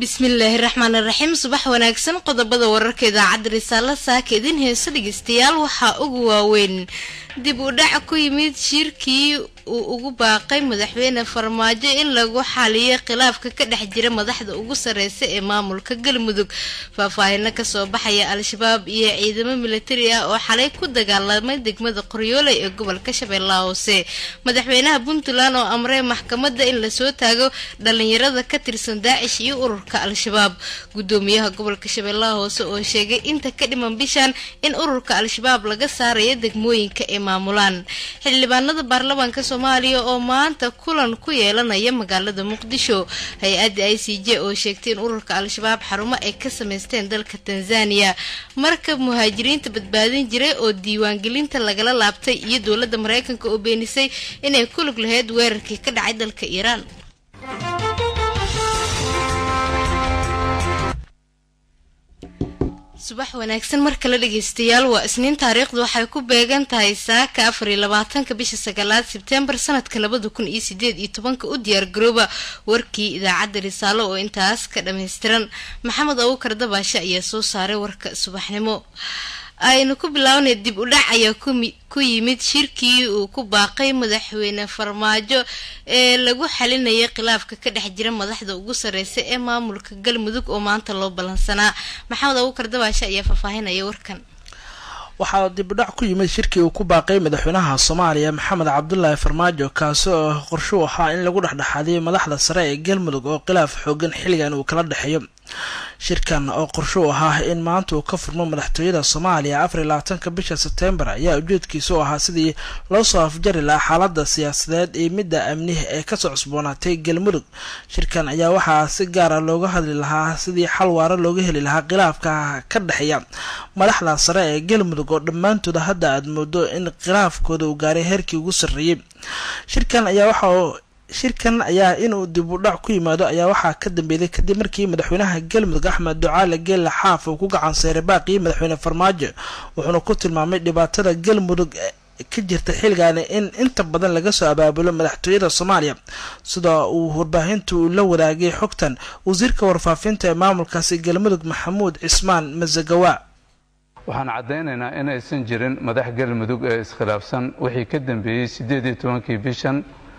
bismillaahi raxmaan raxiim subax wanaagsan qodobada wararka idaacadda risaalo saaka idin heeso dhegeystayaal waxaa ugu waaweyn dib u dhac ku yimid shirkii uu ugu baaqay madaxweyne farmaajo in lagu xaliyo khilaafka ka dhex jira madaxda ugu sareysa ee maamulka galmudug faahfaahino kasoo baxaya al-shabaab iyo ciidamo militari ah oo xalay ku dagaalamay degmada qoryooley ee gobolka shabeellaha hoose madaxweynaha puntland oo amray maxkamadda in lasoo taago dhalinyarada ka tirsan daacish iyo ururka al-shabaab gudoomiyaha gobolka shabeellaha hoose oo sheegay inta ka dhiman bishan in ururka al-shabaab laga saarayo degmooyinka ee maamulaan xildhibaanada baarlamaanka soomaaliya oo maanta kulan ku yeelanaya magaalada muqdisho hay-adda i c j oo sheegtay in ururka al-shabaab xarumo ay ka sameysteen dalka tanzaniya marka muhaajiriinta badbaadin jiray oo diiwaangelinta lagala laabtay iyo dowladda mareykanka oo beenisay inay ku lug lahayd weerarkii ka dhacay dalka iiraan subax wanaagsan mar kale dhegeystayaal waa isniin taariikhdu waxay ku beegan tahay saaka afar iyo labaatanka bisha sagaalaad sebtembar sanadka labada kun iyo sideed iyo tobanka u diyaar garooba warkii idaacadda risaalo oo intaas ka dhammaystiran maxamed abuukar dabaashe ayaa soo saaray warka subaxnimo aynu ku bilaabnay dib u dhac ayaa ku yimid shirkii uu ku baaqay madaxweyne farmaajo ee lagu xalinayay khilaafka ka dhex jira madaxda ugu sareysa ee maamulka galmudug oo maanta loo ballansanaa maxamed abuukar dabaashe ayaa faahfaahinaya warkan waxaa dibudhac ku yimid shirkii uu ku baaqay madaxweynaha soomaaliya maxamed cabdulaahi farmaajo kaasi oo qorshuu ahaa in lagu dhexdhexaadiyo madaxda sare ee galmudug oo khilaaf xoogan xilligan uu kala dhexeeyo shirkan oo qorshuu ahaa in maanta uu ka furmo madaxtooyada soomaaliya afar iyo labaatanka bisha sebtembar ayaa ujeedkiisu ahaa sidii loo soo afjari lahaa xaalada siyaasadeed iyo midda amnihi ee kasoo cusboonaatay galmudug shirkan ayaa waxaa si gaara looga hadli lahaa sidii xal waara looga heli lahaa khilaafka ka dhexeeya madaxda sare ee galmudug oo dhammaantooda hadda aad moodo in khilaafkooda uu gaaray heerkii ugu sarreeyey shirkan ayaa waxa shirkan ayaa inuu dib u dhac ku yimaado ayaa waxaa ka dambeeyay kadib markii madaxweynaha galmudug axmed ducaale geelle xaaf uu ku gacan seyray baaqii madaxweyne farmaajo wuxuuna ku tilmaamay dhibaatada galmudug ka jirta xilligaani in inta badan laga soo abaabulo madaxtooyada soomaaliya sida uu warbaahinta uu la wadaagay xogtan wasiirka warfaafinta ee maamulkaasi galmudug maxamuud cismaan masagawa waxaan caddaynaynaa inaysan jirin madax galmudug ee iskhilaafsan wixii ka dambeeyey siddeed iyo tobankii bishan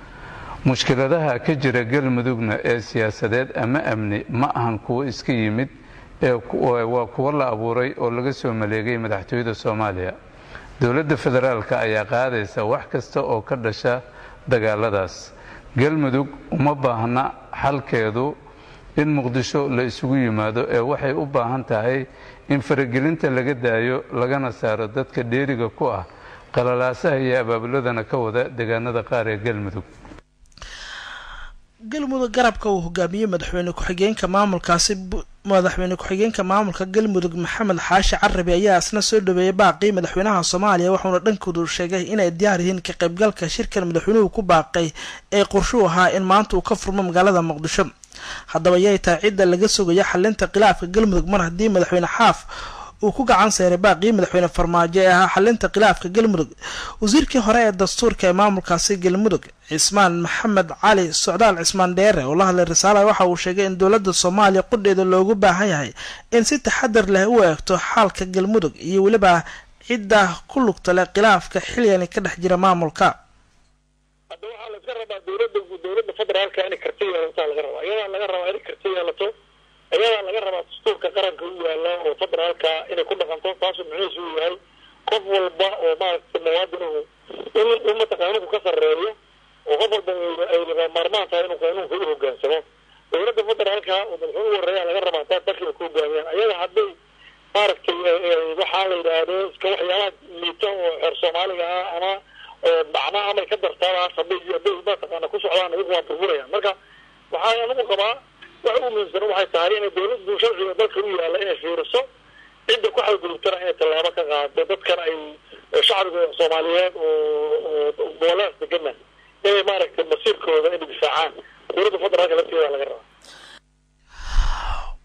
mushkiladaha ka jira galmudugna ee siyaasadeed ama amni ma ahan kuwo iska yimid ee waa kuwo la abuuray oo laga soo maleegay madaxtooyada soomaaliya dowladda federaalka ayaa qaadaysa wax kasta oo ka dhasha dagaaladaas galmudug uma baahna xalkeedu in muqdisho la isugu yimaado ee waxay u baahan tahay in faragelinta laga daayo lagana saaro dadka dheeriga ku ah qalalaasaha iyo abaabuladana ka wada deegaanada qaar ee galmudug galmudug garabka uu hogaamiyey madaxweyne ku-xigeenka maamulkaasi madaxweyne ku-xigeenka maamulka galmudug maxamed xaashi carabi ayaa isna soo dhaweeyay baaqii madaxweynaha soomaaliya wuxuuna dhankoodu sheegay inay diyaar yihiin ka qaybgalka shirkan madaxweynuhu ku baaqay ee qorshuu ahaa in maanta uu ka furmo magaalada muqdisho haddaba yay tahay cidda laga sugaya xalinta khilaafka galmudug mar haddii madaxweyne xaaf uu ku gacan seyray baaqii madaxweyne farmaajo ee ahaa xalinta khilaafka galmudug wasiirkii hore ee dastuurka ee maamulkaasi galmudug cismaan maxamed cali socdaal cismaan dheere oo la hadlay risaala waxa uu sheegay in dowladda soomaaliya qudheeda loogu baahan yahay in si taxadar leh u eegto xaalka galmudug iyo weliba cidda ku lugta leh khilaafka xilligani ka dhex jira maamulka hadda waxaa laska rabaa dowladda dowladda federaalka inay karti yeelataa laga rabaa iyadaa laga rabaa inay karti yeelato iyadaa laga rabaa dastuurka qaranka u yaala oo federaalka inay ku dhaqanto taasu muxiisu u yahay qof walba oo maaragtay muwaadinuhu in in mataqaaninku ka sarreeyo oo qof walba ay laga maarmaan tahay inuu qaanuunka u hogaansamo dowladda federaalka oo madaxweyne u horeeya laga rabaa taa dalkiiba ku hogaamiyaan ayaga hadday maaragtay waxaa la yidhaahdo iska waxyaalaha liita oo xeer soomaaliga ah ama macna amay ka dartaadaas hadday hadday mataqaana ku socdaan iyagu waa burburayaan marka waxaa anigu qabaa waxa u muhiimsan waxay tahay inay dowladdu sharciga dalka u yaalla inay fiiriso cidda ku xadgudubtana inay tallaabo ka qaado dadkan ay shacbiga soomaaliyeed oo goboleas degana inay maaragtay masiirkooda inay difaacaan dowladda federaalka lafteeda laga rabaa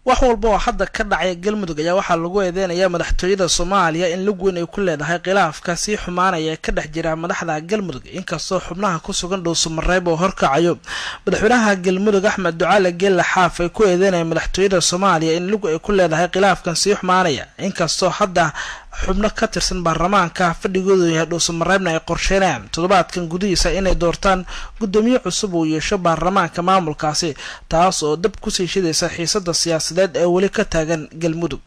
wax walba oo hadda ka dhacaya galmudug ayaa waxaa lagu eedeynayaa madaxtooyada soomaaliya in lug weyn ay ku leedahay khilaafka sii xumaanaya ka dhex jira madaxda galmudug inkastoo xubnaha ku sugan dhowsumareeb oo horkacayo madaxweynaha galmudug axmed ducaale geelle xaaf ay ku eedeynaya madaxtooyada soomaaliya in lug ay ku leedahay khilaafkan sii xumaanaya inkastoo hadda xubno ka tirsan baarlamaanka fadhigoodu yahay dhowsumareebna ay qorsheynayaan toddobaadkan gudihiisa inay doortaan guddoomiye cusub uu yeesho baarlamaanka maamulkaasi taas oo dab kusii shidaysa xiisada siyaasadeed ee weli ka taagan galmudug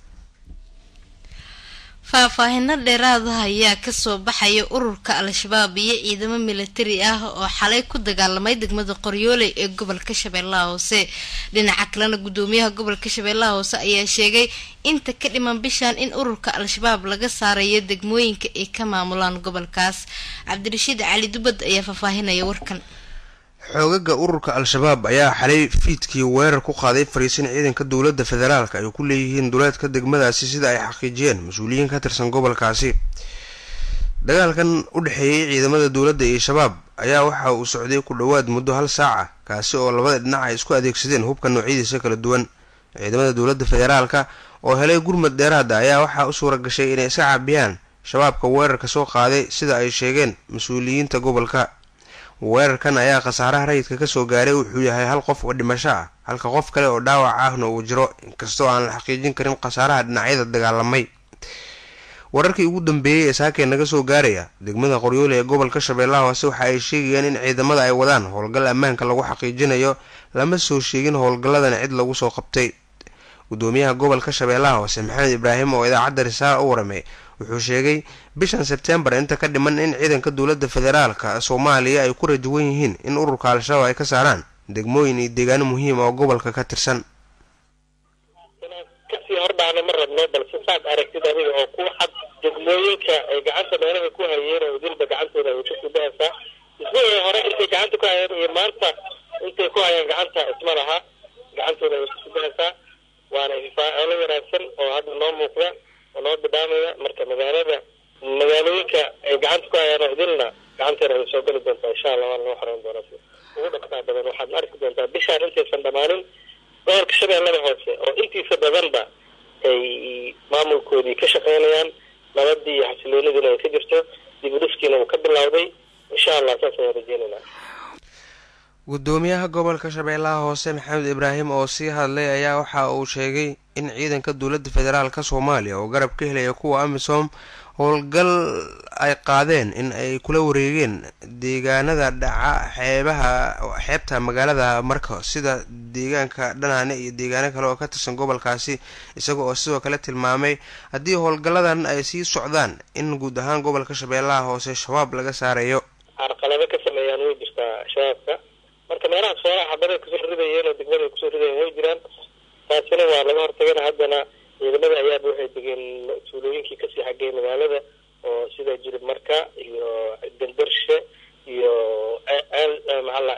faahfaahino dheeraadaha ayaa kasoo baxaya ururka al-shabaab iyo ciidamo militari ah oo xalay ku dagaalamay degmada qoryooley ee gobolka shabeellaha hoose dhinaca kalena guddoomiyaha gobolka shabeellaha hoose ayaa sheegay inta ka dhiman bishan in ururka al-shabaab laga saarayo degmooyinka ay ka maamulaan gobolkaas cabdirashiid cali dubad ayaa faahfaahinaya warkan xoogaga ururka al-shabaab ayaa xalay fiidkii weerar ku qaaday fariisin ciidanka dowladda federaalk ay ku leeyihiin duleedka degmadaasi sida ay xaqiijiyeen mas-uuliyiin ka tirsan gobolkaasi dagaalkan u dhexeeyey ciidamada dowladda iyo shabaab ayaa waxa uu socday ku dhowaad muddo hal saaca kaasi oo labada dhinac ay isku adeegsadeen hubka noocyadiisa kala duwan ciidamada dowladda federaalka oo helay gurmad dheeraada ayaa waxaa u suura gashay inay iska caabiyaan shabaabka weerarka soo qaaday sida ay sheegeen mas-uuliyiinta gobolka weerarkan ayaa khasaaraha rayidka kasoo gaaray wuxuu yahay hal qof oo dhimasho ah halka qof kale oo dhaawac ahna uu jiro inkastoo aan la xaqiijin karin khasaaraha dhinacyada dagaalamay wararkii ugu dambeeyey ee saakee naga soo gaaraya degmada qoryoole ee gobolka shabeellaha hoose waxa ay sheegayaan in ciidamada ay wadaan howlgal ammaanka lagu xaqiijinayo lama soo sheegin howlgalladan cid lagu soo qabtay gudoomiyaha gobolka shabeellaha hoose maxamed ibraahim oo idaacadda risaala u waramay wuxuu sheegay bishan sebtembar inta ka dhiman in ciidanka dowladda federaalka soomaaliya ay ku rajawan yihiin in ururka al-shabaab ay ka saaraan degmooyin iyo deegaano muhiim oo gobolka ka tirsan inaan kasii hordhaana ma rabno balse saad aragtid adiga oo ku cad degmooyinka ay gacanta meelaha ku hayeen oo dilba gacantooda ay ku sudahaysaa isbuucii hore intay gacanta ku hayeen iyo maanta intay ku hayeen gacanta isma laha gacantooda ay ku sudahaysaa waana ifaacoolo wanaagsan oo hadda noo muuqda oo noo bidhaamaya marka magaalada magaalooyinka ay gacanta ku hayaan oo idilna gacanteena ay soo geli doontaa insha allah waana noo xoreyn doonaa si ugu dhaqsaa badan waxaad arki doontaa bishaan intaysan dhammaanin gobolka shabeellada hoose oo intiisa badanba ay maamulkoodii ka shaqeynayaan nabadii iyo xasiloonidiina ay ka jirto dib udhiskiina uu ka bilowday insha allah saas ayaan rajeynaynaa gudoomiyaha gobolka shabeellaha hoose maxamed ibraahim oo sii hadlay ayaa waxa uu sheegay in ciidanka dowladda federaalka soomaaliya oo garab ka helaya kuwa amisom howlgal ay qaadeen in ay kula wareegeen deegaanada dhaca xeebaha xeebta magaalada marka sida deegaanka dhanaane iyo deegaano kale oo ka tirsan gobolkaasi isaga oo sidoo kale tilmaamay haddii howlgalladan ay sii socdaan in guud ahaan gobolka shabeellaha hoose shabaab laga saarayo carqalado ka sameeyaan way jirtaa shabaabka marka meelaha soolaha xabada kusoo ridayeen oo degmada ay kusoo ridayeen way jiraan taasina waa laga hortagana haddana ciidamada ayaaba waxay degeen tuulooyinkii kasii xaggay magaalada oo sida jirib marka iyo gandarshe iyo ceel maxalla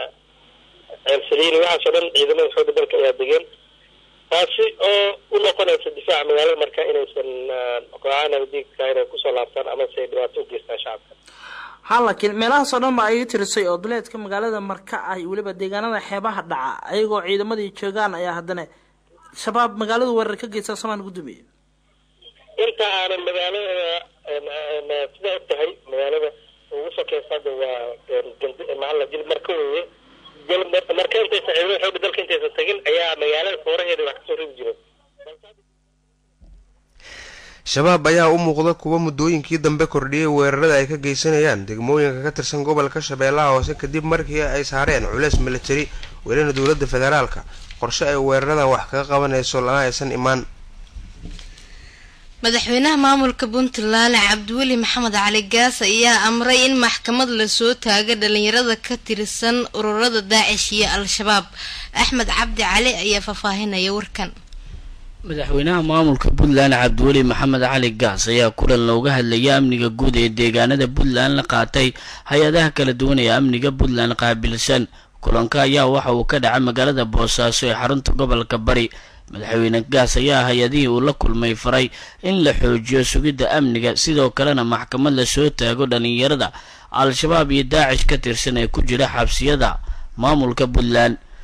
ceel saliini waxaas oo dhan ciidamada xooga dalka ayaa degeen taasi oo u noqonaysa difaaca magaalada marka inaysan kooxaha nabadiidka inay kusoo laabtaan ama se ay dhibaato u geystaan shacabka ha laakiin meelahaasoo dhan ba ay tirisay oo duleedka magaalada marka ah iyo weliba deegaanada xeebaha dhaca ayagoo ciidamadii joogaan ayaa haddana shabaab magaaladu weerar ka geysta somaan gudoomiye inta aanan magaalada sidaa og tahay magaalada ugu sokeysa hadda waa maxalla jil marka weeye marka intaysan ciidamada xooga dalka intaysan tagin ayaa magaalada fooraheeda wax kasoo ridi jireen shabaab ayaa u muuqda kuwa muddooyinkii dambe kordhiyay weerarada ay ka geysanayaan degmooyinka ka tirsan gobolka shabeellaha hoose kadib markii ay saareen culeys militari welina dowladda federaalka qorshe ay weeraradan wax kaga qabanayso lana aysan imaan madaxweynaha maamulka puntland cabdiweli maxamed cali gaas ayaa amray in maxkamad lasoo taaga dhalinyarada ka tirsan ururada daacish iyo al-shabaab axmed cabdi cali ayaa faahfaahinaya warkan madaxweynaha maamulka puntland cabdiweli maxamed cali gaas ayaa kulan looga hadlayay amniga guud ee deegaanada puntland la qaatay hay-adaha kala duwan ee amniga puntland qaabilsan kulanka ayaa waxa uu ka dhacay magaalada boosaaso ee xarunta gobolka bari madaxweyne gaas ayaa hay-adihii uu la kulmay faray in la xoojiyo sugidda amniga sidoo kalena maxkamad lasoo taago dhalinyarada al-shabaab iyo daacish ka tirsan ee ku jira xabsiyada maamulka puntland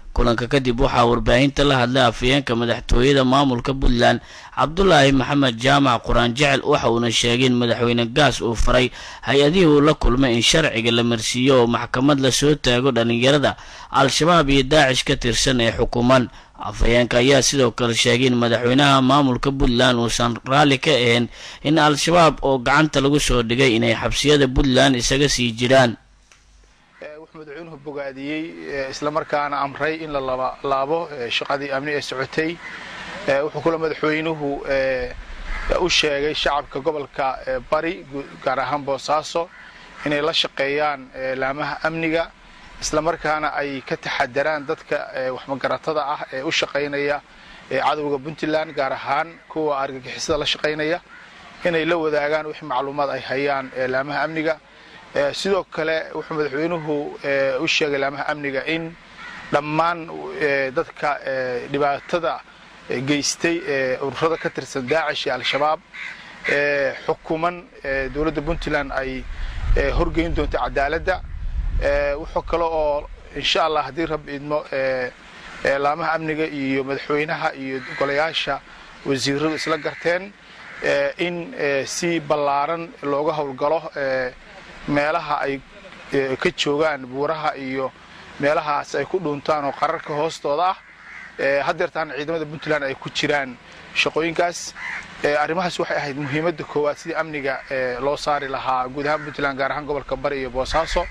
kulanka kadib waxaa warbaahinta la hadlay afhayeenka madaxtooyada maamulka puntland cabdulaahi maxamed jaamac quraan jecel waxa uuna sheegay in madaxweyne gaas uu faray hay-adihii uu la kulmay in sharciga la marsiiyo oo maxkamad lasoo taago dhallinyarada al-shabaab iyo daacish ka tirsan ee xukuuman afhayeenka ayaa sidoo kale sheegay in madaxweynaha maamulka puntland uusan raalli ka ahayn in al-shabaab oo gacanta lagu soo dhigay inay xabsiyada puntland isaga sii jiraan wuxuu madaxweynuhu bogaadiyey islamarkaana amray in la laabo shaqadii amni ee socotay wuxuu kaloo madaxweynuhu u sheegay shacabka gobolka bari gaar ahaan boosaaso inay la shaqeeyaan laamaha amniga islamarkaana ay ka taxadaraan dadka waxmagaratada ah ee u shaqaynaya cadowga puntland gaar ahaan kuwa argagixisada la shaqaynaya inay la wadaagaan wixii macluumaad ay hayaan laamaha amniga sidoo kale wuxuu madaxweynuhu u sheegay laamaha amniga in dhammaan dadka dhibaatada geystay ee ururada ka tirsan daacish iyo al-shabaab xukuman dowladda puntland ay horgeyn doonto cadaaladda wuxuu kale oo insha allah haddii rab idmo laamaha amniga iyo madaxweynaha iyo golayaasha wasiiradu isla garteen in si ballaaran looga howlgalo meelaha ay ka joogaan buuraha iyo meelahaas ay ku dhuuntaan oo qararka hoostooda ah haddeertaana ciidamada puntland ay ku jiraan shaqooyinkaas arrimahaas waxay ahayd muhiimadda koowaad sidii amniga loo saari lahaa guud ahaan puntland gaar ahaan gobolka bari iyo boosaaso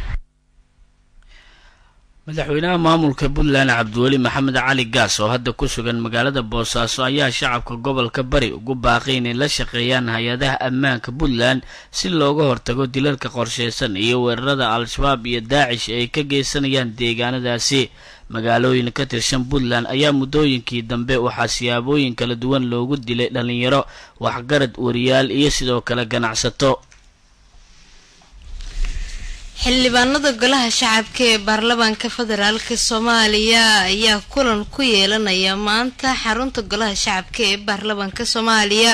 madaxweynaha maamulka puntland cabdiweli maxamed cali gaas oo hadda ku sugan magaalada boosaaso ayaa shacabka gobolka bari ugu baaqay inay la shaqeeyaan hay-adaha ammaanka puntland si looga hortago dilalka qorsheysan iyo weerarada al-shabaab iyo daacish ay ka geysanayaan deegaanadaasi magaalooyin ka tirsan puntland ayaa muddooyinkii dambe waxaa siyaabooyin kala duwan loogu dilay dhallinyaro waxgarad wariyaal iyo sidoo kale ganacsato xildhibaanada golaha shacabka ee baarlamaanka federaalk soomaaliya ayaa kulan ku yeelanaya maanta xarunta golaha shacabka ee baarlamaanka soomaaliya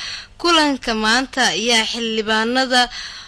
kulanka maanta ayaa xildhibaanada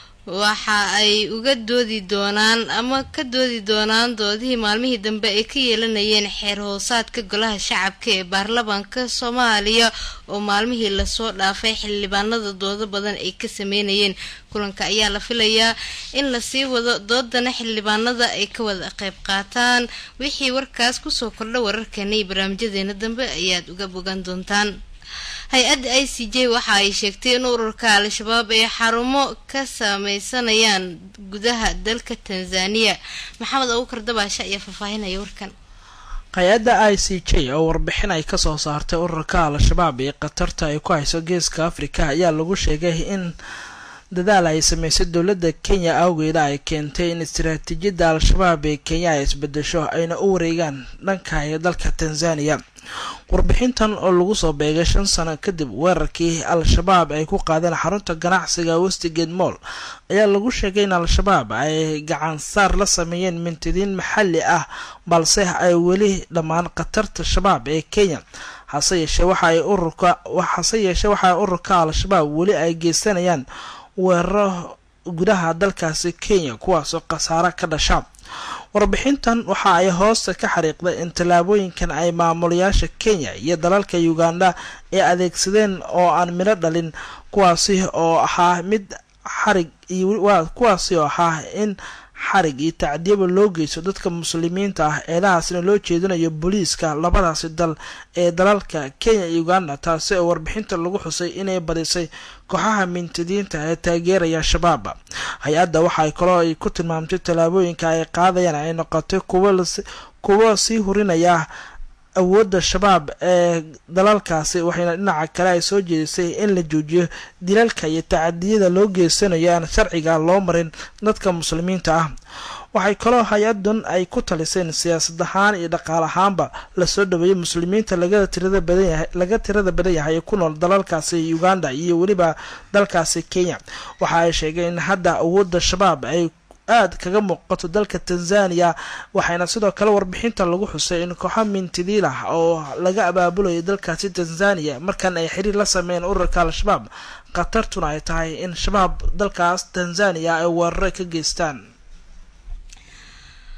waxa ay uga doodi doonaan ama ka doodi doonaan doodihii maalmihii dambe ay ka yeelanayeen xeer hoosaadka golaha shacabka ee baarlamaanka soomaaliya oo maalmihii lasoo dhaafay xildhibaanada doodo badan ay ka sameynayeen kulanka ayaa la filayaa in lasii wado doodana xildhibaanada ay ka wada qayb qaataan wixii warkaas kusoo kordha wararkeena iyo barnaamijyadeena dambe ayaad uga bogan doontaan hay-adda i c j waxa ay sheegtay in ururka al-shabaab ay xarumo ka sameysanayaan gudaha dalka tanzaniya maxamed abuukar dabaasha ayaa faahfaahinaya warkan hay-adda i c j oo warbixin ay kasoo saartay ururka al-shabaab ee khatarta ay ku hayso geeska afrika ayaa lagu sheegay in dadaal ay sameysay dowladda kenya awgeeda ay keentay in istaraatiijiyadda al-shabaab ee kenya ay isbedesho ayna u wareegaan dhanka ee dalka tanzaniya warbixintan oo lagu soo beegay shan sano kadib weerarkii al-shabaab ay ku qaadeen xarunta ganacsiga westigate moll ayaa lagu sheegay in al-shabaab ay gacan saar la sameeyeen mintidiin maxalli ah balse ay weli dhammaan khatarta shabaab ee kenya hase yeeshee waxa ay ururka hase yeeshee waxa ururka al-shabaab weli ay geysanayaan weeraro gudaha dalkaasi kenya kuwaasoo khasaaro ka dhasha warbixintan waxa ay hoosta ka xariiqday in tallaabooyinkan ay maamulayaasha kenya iyo dalalka uganda ee adeegsadeen oo aan midho dhalin kuwaasi oo ahaa mid xarig iyo kuwaasi oo ahaa in xarig iyo tacdiyaba loo geysto dadka muslimiinta ah eedahaasna loo jeedinayo booliiska labadaasi dal ee dalalka kenya iyo uganda taasi oo warbixinta lagu xusay inay badisay kooxaha mintidiinta ee taageeraya shabaab hay-adda waxay kaloo ay ku tilmaamtay tallaabooyinka ay qaadayaan ay noqotay kuwo sii hurinaya awoodda shabaab ee dalalkaasi waxayna dhinaca kale ay soo jeedisay in la joojiyo dilalka iyo tacadiyada loo geysanayo aan sharciga loo marin dadka muslimiinta ah waxay kaloo hay-adan ay ku taliseen siyaasad ahaan iyo dhaqaal ahaanba lasoo dhaweeyay muslimiinta laga tirada badanyahay laga tirada badan yahay ee ku nool dalalkaasi uganda iyo weliba dalkaasi kenya waxa ay sheegeen in hadda awoodda shabaab ay aada kaga muuqato dalka tanzaniya waxayna sidoo kale warbixinta lagu xusay in kooxo mintidiil ah oo laga abaabulayo dalkaasi tanzaniya markan ay xiriir la sameeyeen ururka al-shabaab khatartuna ay tahay in shabaab dalkaas tanzaniya ay weeraro ka geystaan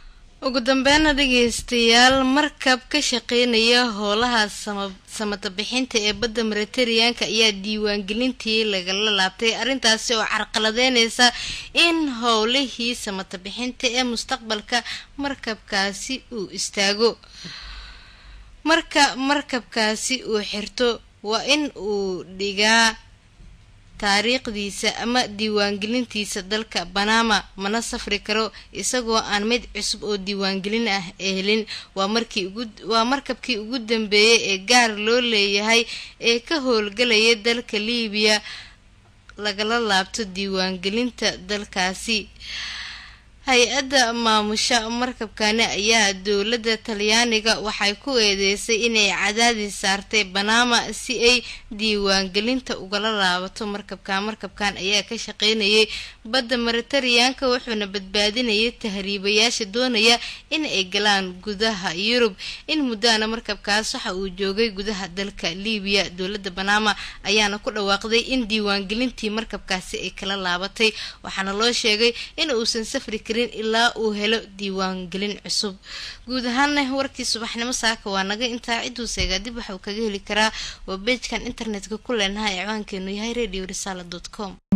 ugu dambeynna dhegeystayaal markab ka shaqeynaya howlaha samata bixinta ee badda mediteraneanka ayaa diiwaangelintii lagala laabtay arrintaasi oo carqaladeyneysa in howlihii samata bixinta ee mustaqbalka markabkaasi uu istaago marka markabkaasi uu xirto waa in uu dhigaa taariikhdiisa ama diiwaangelintiisa dalka banama mana safri karo isagoo aan mid cusub oo diiwaangelin ah helin waa markii ugu waa markabkii ugu dambeeyay ee gaar loo leeyahay ee ka howlgalaya dalka liibiya lagala laabto diiwaangelinta dalkaasi hay-adda maamusha markabkani ayaa dowladda talyaaniga waxay ku eedeysay inay cadaadis saartay banama si ay diiwaangelinta ugala laabato markabka markabkan ayaa ka shaqeynayay badda mediteraneanka wuxuuna badbaadinayay tahriibayaasha doonaya in ay galaan gudaha yurub in muddaana markabkaas waxa uu joogay gudaha dalka liibiya dowladda banama ayaana ku dhawaaqday in diiwaangelintii markabkaasi ay kala laabatay waxaana loo sheegay in uusan safri karin ilaa uu helo diiwaangelin cusub guud ahaana warkii subaxnimo saaka waa naga intaa ciduu seegaa dib waxauu kaga heli karaa waa beejkan internetka ku leenahay ciwaankeenu yahay radio risala com